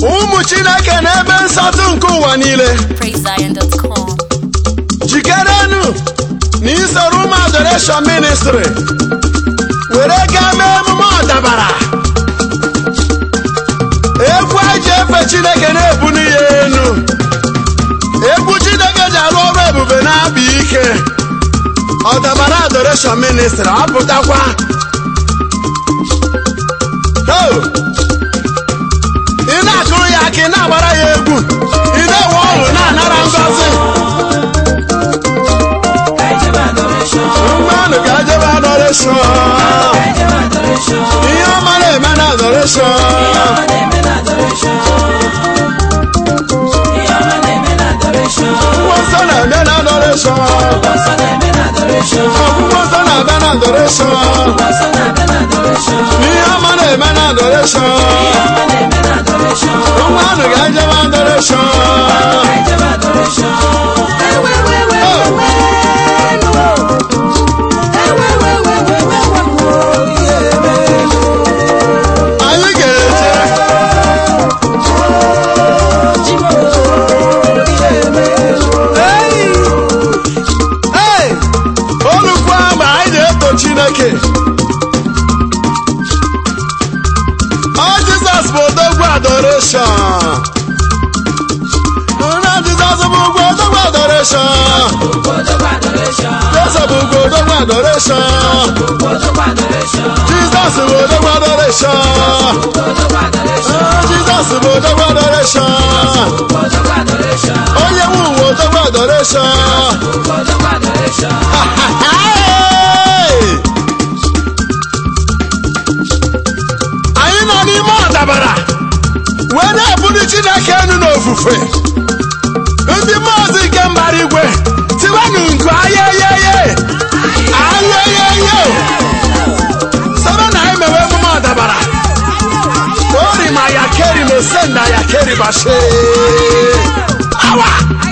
ụmụ chineke n'ebe nsọtụ nke ụwa niile PraiseZion.com. jikerenụ na isoro ụmụ adoration ministry were gaa mee emume ọdabara egwu a ji efe chineke na-ebuli ya enu egwu chineke ji arụ ọrụ ebube na-abụ ike ọdabara adoration ministry apụtakwa Ho! ị na-akụrụ ya aka ị na-agbara ya egwu ị na-enwe ọṅụ na-anara ngọzi mmanụ ga-ejebe adoration ihe ọma na-eme na adoration Akwụkwọ nsọ na-eme na adoration Akwụkwọ nsọ na-abịa na adoration ihe ọma na-eme na adoration mmanụ ga-ejebe adoration anyị ga-eje Hey! olukwu ama anyị na-eto chineke ọ jizọs bụ odogwu adoration na jizọs bụ ugwu odogwu adoration jizọs bụ ugwu odogwu adoration jizọs bụ odogwu adoration jizọs bụ odogwu adoration onye nwe ụwa odogwu adoration Hey! anyị nọ n'ime ọdabara wee na-ebuli chineke enu n'ofufe ndị mmụọzi nke mbara igwe tiwenụ nku ayeyeye ayeyeye sebe na anyị mewe emume ọdabara ori ma ya keri mesenda ya keri bashe awa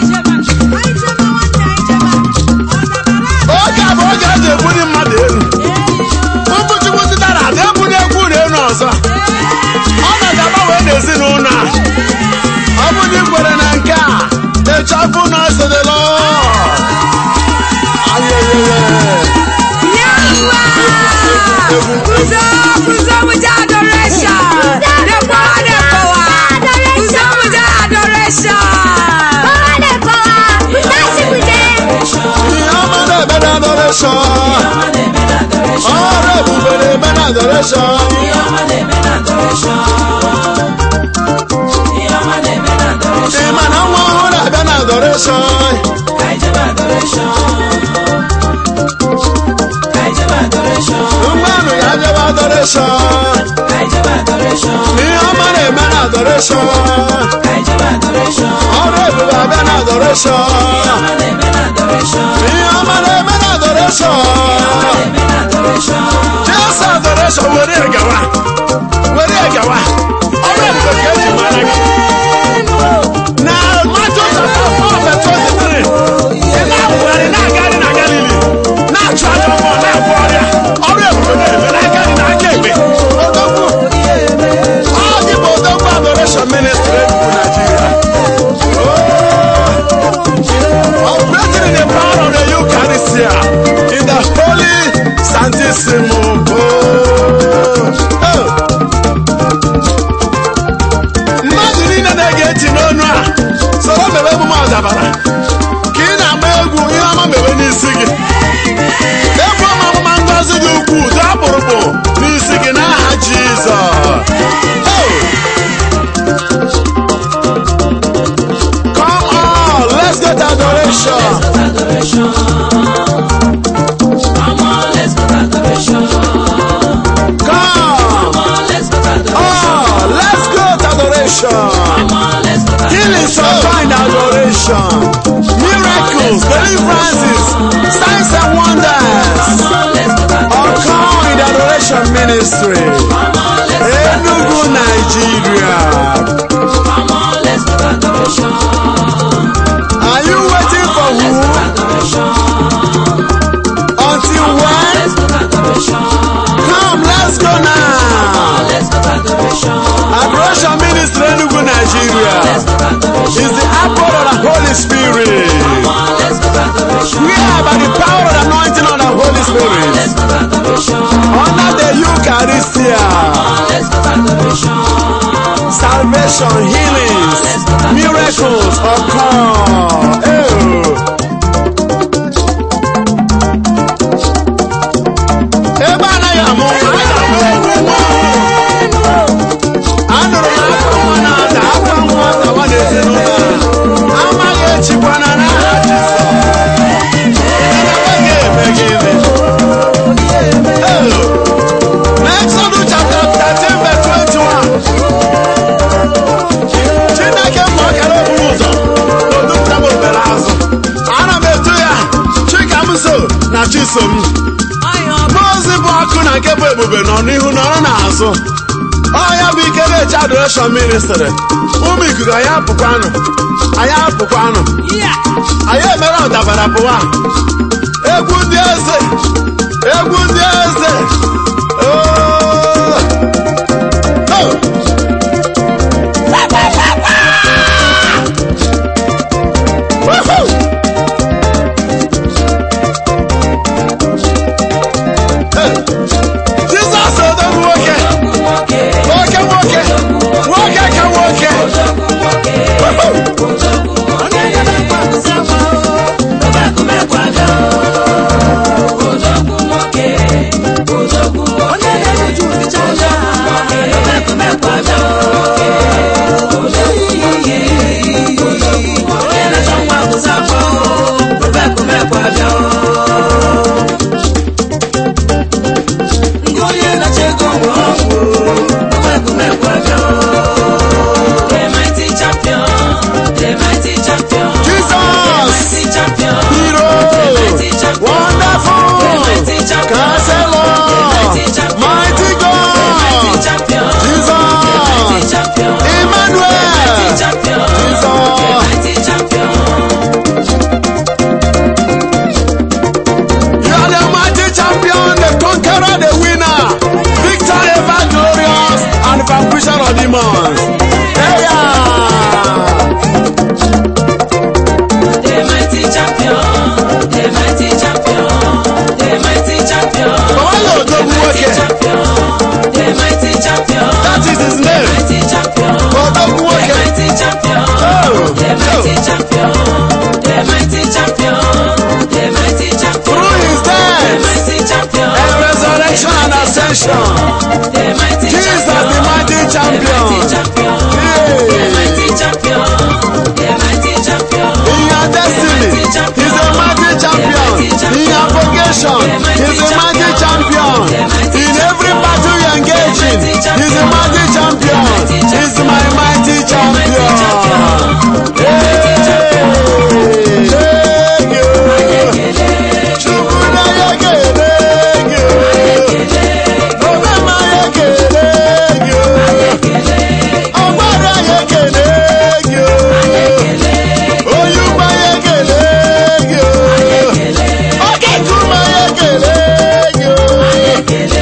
oge a bụ oge eji ebuli mmadụ elu ụbụchukwu titara ada ebuli egwu unu elu ọzọ ọnọdụ agbanwe n'ezinụlọ a ọ bụ na ikwere na nke a echafụ na esedelo ihe ọma na-eme na adoration ọrụ ebube na-eme na adoration ịma na nwa ọhụrụ na-abịa na adoration mmanụ ya jebe adoration ihe ọma na-eme na adoration ọrụ ebube abịa na adoration ihe ọma na-eme na adoration jesu adoration were gawa were gawa ọrụ ebube ka eji mara gị na Matthew chapter 4 verse 23 ị na-apụgharị na-agagharị na Galili na-achụ aja mmụọ na-agwọ ọrịa ọrụ ebube na-eme n'aka nri na aka ekpe odogwu ọ gị bụ odogwu adoration ministry bụ Nigeria operating in the power of the Eucharistia in the holy Santissimo. Oh. mmadụ niile na-ege ntị n'onu a soro mebe emume ọdabara ka ị na-agba egwu ihe ọma mebe n'isi gị egwu ọma ọmụma ngozi dị ukwuu dị akpụrụkpụ n'isi gị n'aha Jizọs Oh. Come on, let's get adoration. Come. Oh, let's go to adoration. Healing shall find adoration. Miracles, deliverances, signs and wonders. Occur in the adoration ministry. Enugu, Nigeria. Are you waiting for who? Until when? Come, let's go now. Adoration ministry Enugu, Nigeria. Spirit. let's go to adoration. Under the Eucharistia. Let's go to adoration. Salvation, healings, miracles occur. Oh. Ebe anaghị amụ nwa, a ga-amụ egwu nwa. Anụrụ m akwa nwa na-ada, akwa nwa dawa n'ezinụlọ a. Amaghị echikwana n'aha Jizọs. Anaghị eme gịnị? Oh. N'Exodus chapter 13 verse 21. Chineke mma ọkara okpuru ụzọ n'odupụta m obere azụ. Ana m eto ya Chikamso na Chisom. Mmụọ ozi bụ ọkụ na nke bụ ebube nọ n'ihu nọrọ n'azụ. Ọ ya bụ ike na-eche adoration ministry. Ụmụ ikuku anyị apụkwanụ. Anyị apụkwanụ. Anyị emere ọdabara pụwa. Egwu ndị eze. Egwu ndị eze. Oh! Oh! Woohoo! Hey! Jizọs odogwu nwoke nwoke nwoke nwoke ka nwoke Woohoo! Jesus! Hero! Wonderful! Counselor! Mighty God! Jesus! Emmanuel! Jesus! You are the mighty champion, the conqueror, the winner, victor ever glorious, and vanquisher of demons. Hey, yeah. Baba yóò dogun nwoke. That is his name. Odogun nwoke. Oh, oh. Through his death and resurrection and ascension, Jesus the mighty champion. In your destiny, he's a mighty champion. In your vocation, he's a mighty champion. In every battle you engage in, he's a mighty champion. He's my mighty champion. Hey, thank you. Chukwu na-ekele gị. Obe ma ekele gị. Ọgbara ya ekele gị. Oyugba ya ekele gị. Oge nkume ya ekele gị.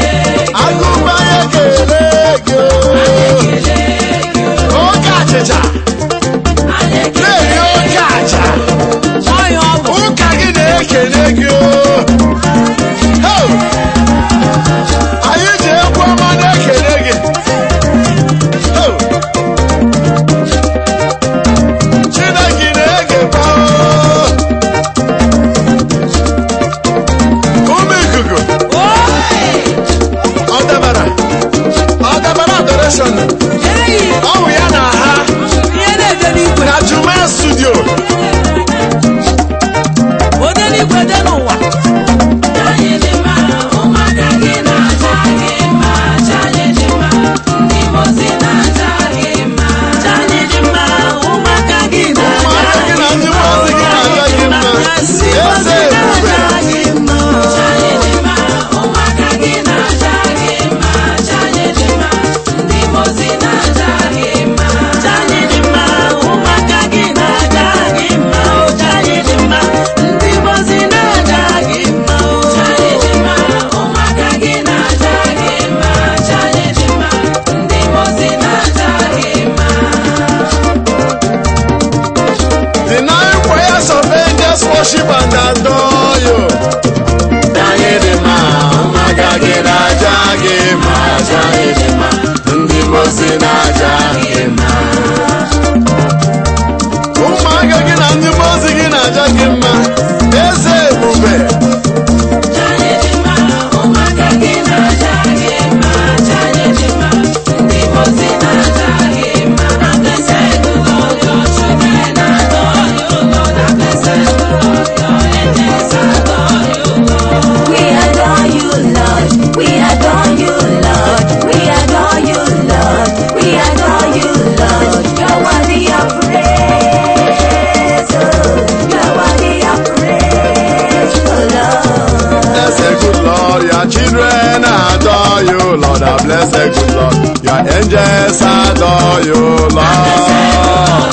the good Lord. Your angels adore you, Lord.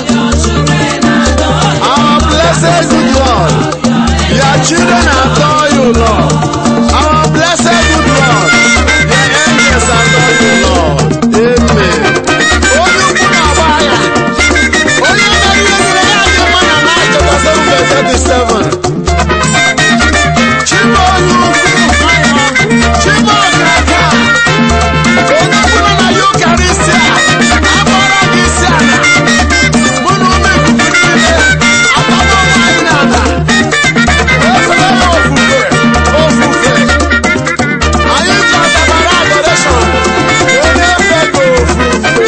Our blessed good Lord. Your children adore you, Lord. Our blessed good Lord. Your angels adore you, Lord. Amen. Onye ukwu na-agba agha. Onye mere ihe niile ya dị mma na Mark chapter 7 verse 37. Chima onye ukwu. Chima ọkaka. Onye ukwu nọ na Eucharistia. Akpọrọ gị isi ala. Mụ na ụmụ ikuku niile. Akpọrọ anyị n'ala. Efere ya ofufe. Ofufe. Anyị chọtabara adoration. Onye efe gị ofufe.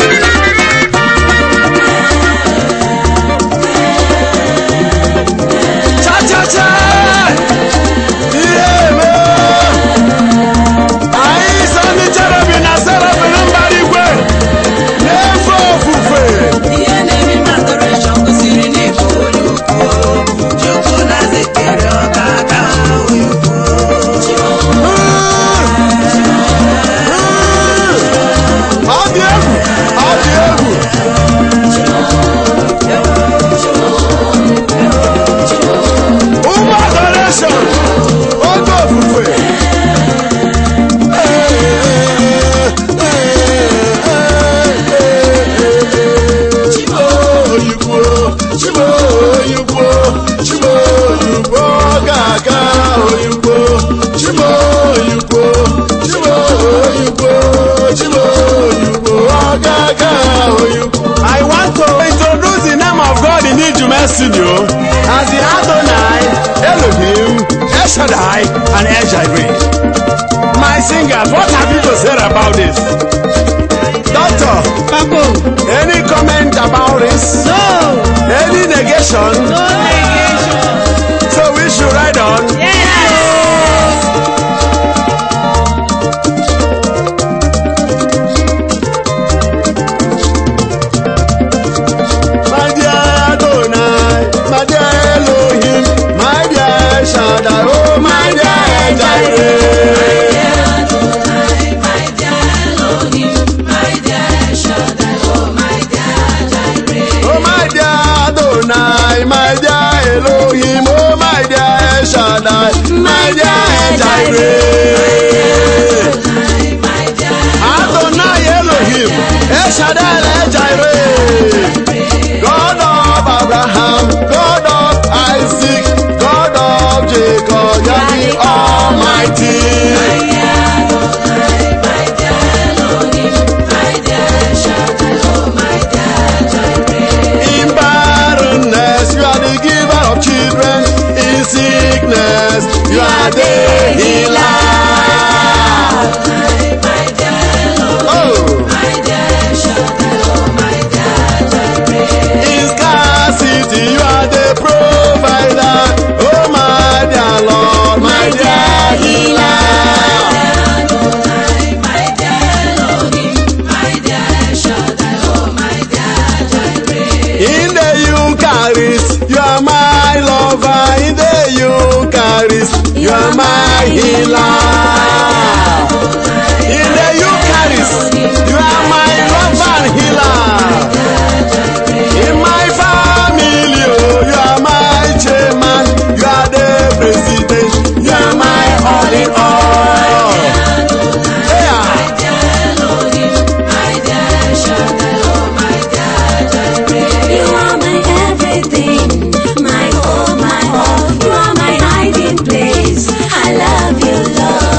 Cha-cha-cha! Ihe eme! Anyị so ndị cherubi na serafim mbara igwe na-efe ofufe. Ihe na-eme m adoration gosiri na ịbụ onye ukwu. Chukwu na-zetere ọga aka onye ukwu. Ọ dị egwu! Ọ dị egwu! Ụmụ adoration! Oge ofufe! Chiboyigbo, Chiboyigbo, Chiboyigbo ga-aga oyigbo. Chiboyigbo, Chiboyigbo, Chiboyigbo ga-aga oyigbo. I want to introduce the name of God in Ijume studio as the Adonai, Elohim, El Shaddai, and El Jireh. My singers, what have you to say about this? Doctor, Papa, any comment about this? no, Any negation? no negation. So we should ride on. Yes. My dear Adonai, my dear Elohim, my dear Shaddai, oh my dear Jireh. Oh my dear Adonai, my dear Elohim, oh my dear Shaddai, my dear Jireh. Adonai Elohim, El Shaddai, El Jireh. God of Abraham, God of Isaac, God of Jacob, you are the Almighty. In barrenness, you are the giver of children. In sickness, you are the healer. Oh. In scarcity, you are the provider. Oh, my dear Lord, my dear healer. In the Eucharist, you are my lover. In the Eucharist, you are my healer. In the Eucharist, you are my lover and healer. In my family, oh, you are my chairman. You are the president. You are my all in all. Yeah. You are my everything, my all, my all. You are my hiding place. I love you, Lord.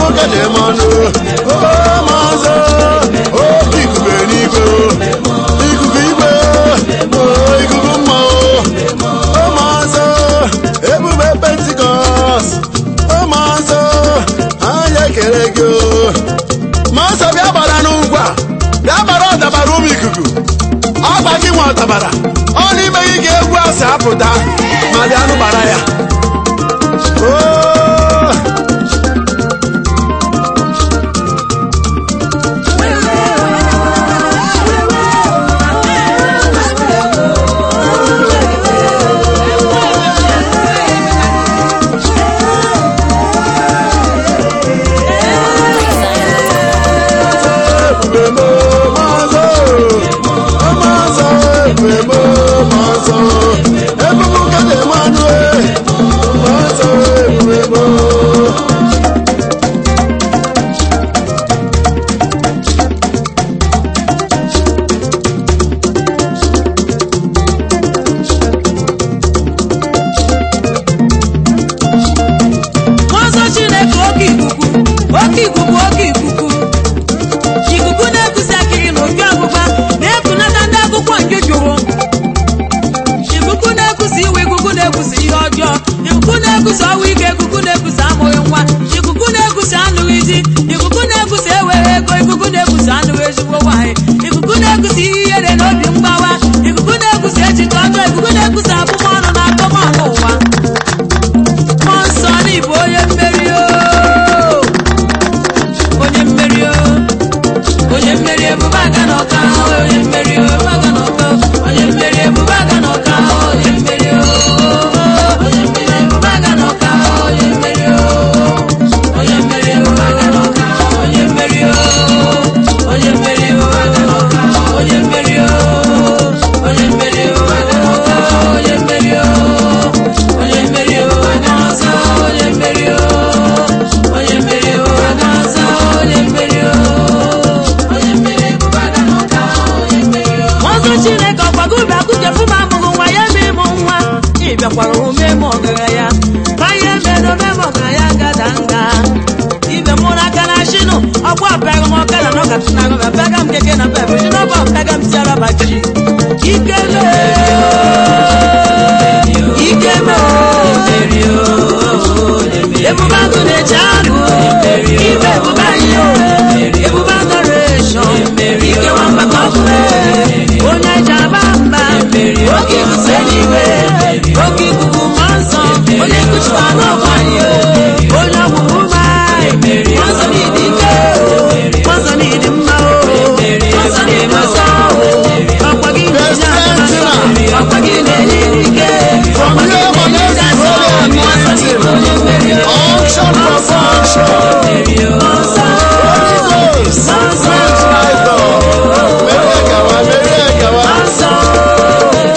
kede mmanụ o mazọ oke ikuku eluigwe ikuku igwe o ikuku mmanwụ o mazọ ebube pentikọst o mazọ anyị ekele gị o mazọ bịa gbara n'ugwu a bịa gbara ọdabara ụmụ ikuku ọgba gị nwe ọdabara ọ n'ime gị ka egwu a si apụta ma bịa nụ gbara ya Oh! ebube m mazọ mazọ ebube m mazọ ebube ka na-eme anụ mazọ ebube m Nwansọ Chineke oke ikuku oke ikuku oke ikuku ikuku na-ekusi akịrị na opi ọgbụgba na-ekunata ndị akwụkwọ nke jụrụ ikuku na-ekusi iwe ikuku na-ekusi ihe ọjọọ ikuku na-ekusi ọnwụ ike ikuku na-ekusi amụghị nwa ikuku na-ekusi anụghị di ikuku na-ekusi enweghị ego ikuku na-ekusi anụghị ezigbo nwaanyị ikuku na-ekusi ihe ihere na obi mgbawa ikuku na-ekusi echiche ọjọọ ikuku na-ekusi abụmọnụ na akọmọnụ ụwa mmụọ nsọ n'ịbụ onye mmeri o onye mmeri o onye mmeri ebube aga n'ọka onye mmeri o ebube aga n'ọka onye mmeri ebube aga n'ọka onye mmeri o onye mmeri ebube aga n'ọka onye mmeri o onye mmeri ebube aga n'ọka onye mmeri o onye mmeri ebube aga n'ọka onye mmeri o onye mmeri ebube aga n'ọka onye mmeri o onye mmeri ebube aga n'ọsọ onye mmeri o onye mmeri ebube aga n'ọsọ onye mmeri o onye mmeri ebube aga n'ọka onye mmeri o Nwansọ Chineke ọkwago ubi akụjefu m amụghị nwa ya ma ịmụ nwa ị bịakwara omume m ọgaranya ka ihe mere ome m ọgaranya gada nga ibe mụrụ aka na shinu ọkwa pega m ọka na nọkata na agụ pega m keke na pepe shi n'ọba pega m tiara bachi ike ike ebube agụ na-eche agụ ibe ebube anyị o ebube adoration ike nwamba ka ọ bụ onye ji aba mba oke ikuku eluigwe oke ikuku mmụọ nsọ onye nkuchikwa n'ọgụ anyị o onye ọgwụgwụ mma mmụọ nsọ n'ịdị ike mmụọ nsọ n'ịdị mma o mmụọ nsọ n'ịdị nsọ ọkwa gị na-enye aka ọkwa gị na-enye ike From here, my name is Holy Anointing. Unction for function. Holy Ghost. Sweet light, Lord. Mere gawa, mere gawa.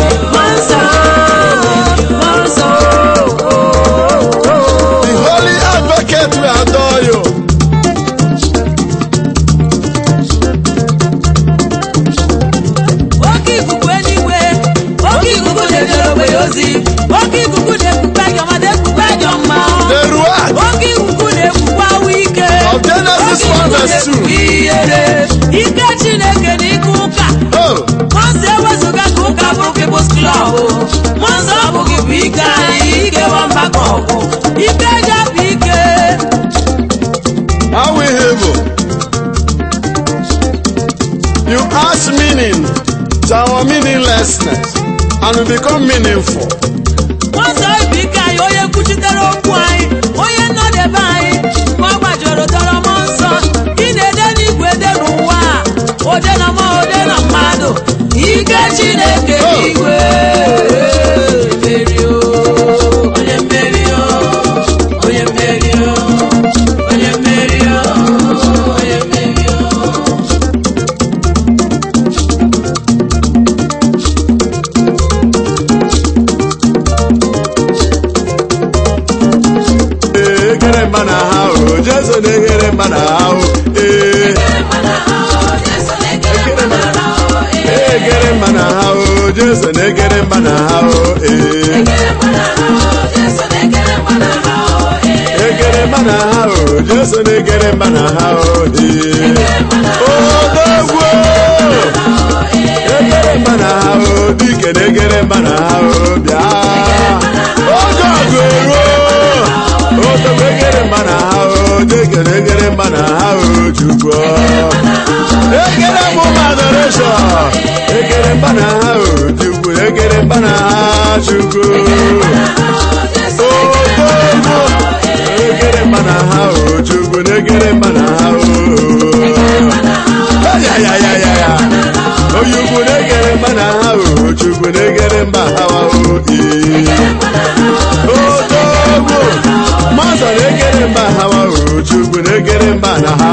The Holy Advocate will adore you. oke ikuku eluigwe oke ikuku na-ejere ogbenye ozi oke ikuku na-ekpukpe ajọ mmadụ ekpukpe ajọ mma The Ruach oke ikuku na-ekpukpe awụ ike of Genesis 1 verse 2. ihere ike chineke na ike ụka Oh, mọnsọ ewezụga ka ụka bụrụ kebụs klọb mọnsọ ọ bụghị bụ ike anyị ike nwamba ka ọgwụ ike eji apụ ike how we have You add meaning to our meaninglessness and we become meaningful. mọnsọ ibu ike anyị onye kwuchitere okwu anyị onye nnọdebe anyị ma ọ gbajọrọ dọrọ mọ nsọ ị na-ede n'igwe ede n'ụwa a, ode na mmụọ ode na mmadụ ike chineke n'igwe mmeri o, onye mmeri o, onye mmeri o, onye mmeri o, onye mmeri o. Ee, egere mba na ha o, Jesu na-egere mba na ha o. Ee, egere mba na ha o, Jesu na-egere mba na ha o. Ee, egere mba na ha o, Jesu na-egere mba na ha o. Ee, egere na-egere mba na ha o jesu na-egere mba na ha o odogwu egere mba na ha o dike na-egere mba na ha o bịa oge ọgụ eruo odogwu egere mba na ha o dike na-egere mba na ha o chukwu egere m ụmụ adoration egere mba na ha o chukwu egere mba na ha chukwu odogwu egere mba na ha o chukwu na-egere mba na ha o ya ya ya ya ya onye ukwu na-egere mba na ha o chukwu na-egere mba ha o odogwu mmadụ na-egere mba ha o chukwu na-egere mba na ha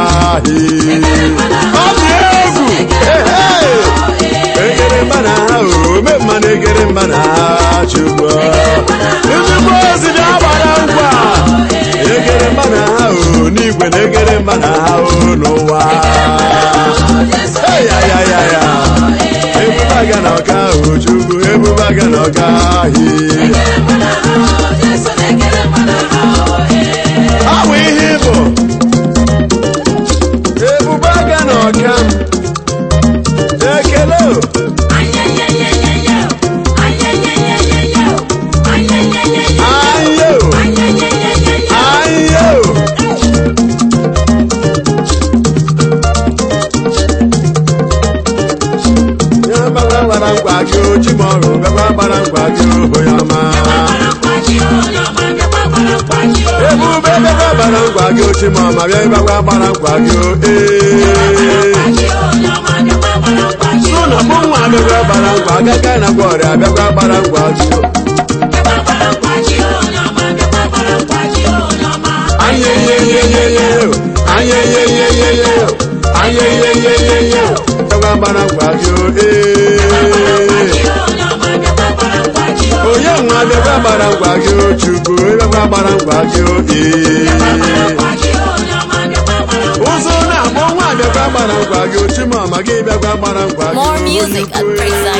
ọ dị egwu ehe egere mba na ha o ome mma na-egere mba na ha chukwu ezigbo ozi na-agbara ngwa egere mba na ha o n'igwe na-egere mba na ha o n'ụwa ya ya ya ya ebuba ga na ọka ahụ chukwu ebuba ga na ọka ahị ọ bụ ihe ịbụ ebuba ga na ọka ekele o ayo ayo ya gbara gbara nkwa gị o chi m ọrụ bịakwa gbara nkwa gị onye ọma ebube bịakwa gbara nkwa gị o chi m ọma bịa bịakwa gbara nkwa gị o ee sụ na mụ nwa bịakwa gbara nkwa agaga na gwa ọrịa bịakwa gbara nkwa gị o anyeyeyeyeye anyeyeyeyeye anyeyeyeyeye bịakwa gbara nkwa gị o ee onye nwa bịakwa gbara nkwa gị o chukwu bịakwa gbara nkwa gị o ee ụzọ na-akpọ nwa bịakwa gbara nkwa gị o chimọma gị bịakwa gbara nkwa gị More o, music at onye ukwu, ee.